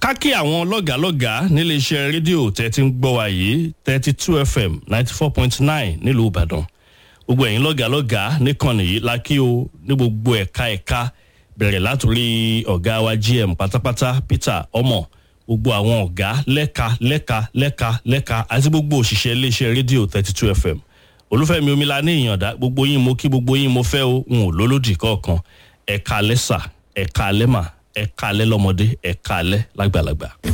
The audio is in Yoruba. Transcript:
ká kí àwọn lọ́gàálọ́gàá nílé iṣẹ́ rédíò tẹ́ ti ń gbọ́ wa yìí thirty two fm ninety four point nine nílùú ìbàdàn gbogbo ẹ̀yin lọ́gàálọ́gàá níkànnì yìí la kí o ní gbogbo ẹ̀ka ẹ̀ka bẹ̀rẹ̀ látòrí ọ̀gá wa gm pátápátá peter ọmọ gbogbo àwọn ọ̀gá lẹ́ka lẹ́ka lẹ́ka lẹ́ka àti gbogbo òṣìṣẹ́ iléeṣẹ́ rédíò thirty two fm olúfẹ́mi omila ní ìyànda gbogbo yín mo kí gbogbo yín mo fẹ́ o n ò lólódì kọ̀ọ̀kan ẹ̀ka lẹ́sà ẹ̀ka lẹ́mà ẹ̀ka alẹ́ lọ́mọdé ẹ̀ka alẹ́ lágbàlagbà.